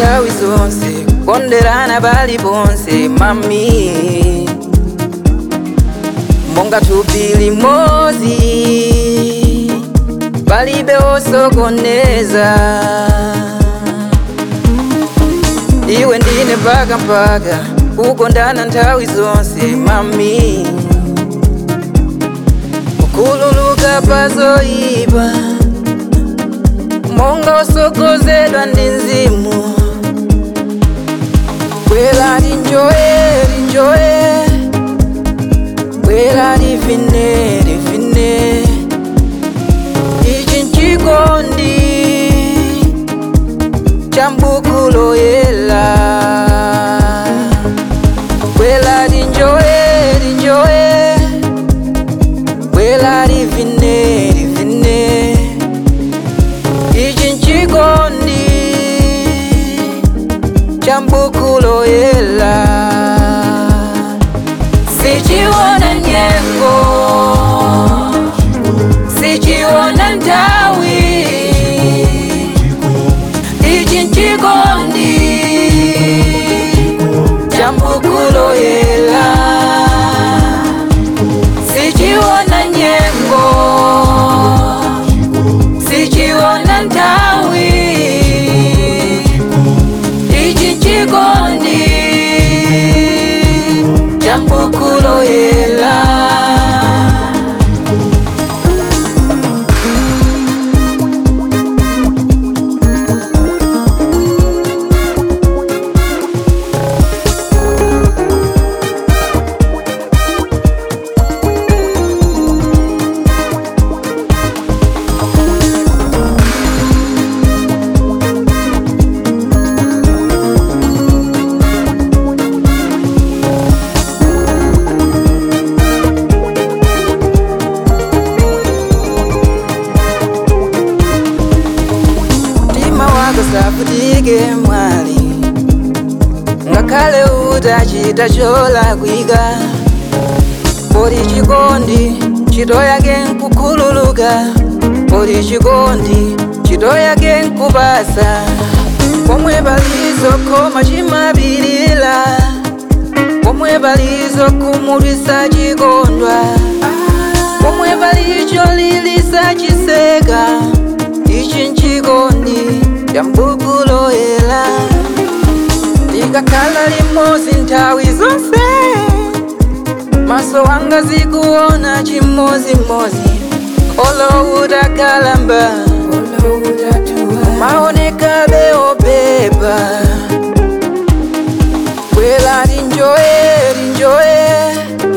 nthawi zonse konderana pali ponse mami monga thupi limodzi palibe osokoneza iwe ndine mpaka mpaka kukondana nthawi zonse mami kukhululuka pazoyipa monga osokozedwa ndi mzimu bwera linjoye linjoye bwera livine livine ichi nchikondi cha mbuku loyela bwera linjoye linjoye bwera livine livine ichi nchikondi cha mbuku loyela sichiona nyengo sichiona ntawi ichi nchikondi cha mbuku loyela sichiona nyengo sichiona ntawi ichi chikondi cha mbuku loyela mtima wako safutike mwali ngakhale utachita cholakwika poli chikondi ntchito yake nkukhululuka poli chikondi ntchito yake nkupasa pomwe palizokoma chimapirira pomwe palizokhumudwitsa chikondwa pomwe palicho lilisa chiseka ichi nchikondi cha mbuku loyela likakhala limodzi nthawi zonse maso wanga zikuona chimodzimodzi olo utakalamba maonekabe opepa bwera linjoye linjoye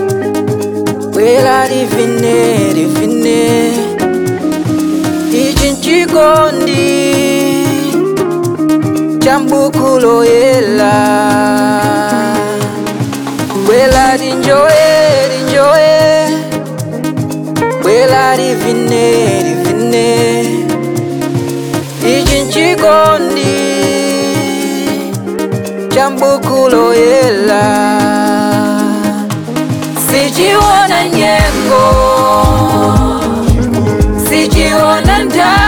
bwera livine livine ichi nchikondi cha mbuku loyela bwera linjoye linjoye bwera livine livine ichi nchikondi cha mbuku loyela sichiona nyengo sichiona ntawi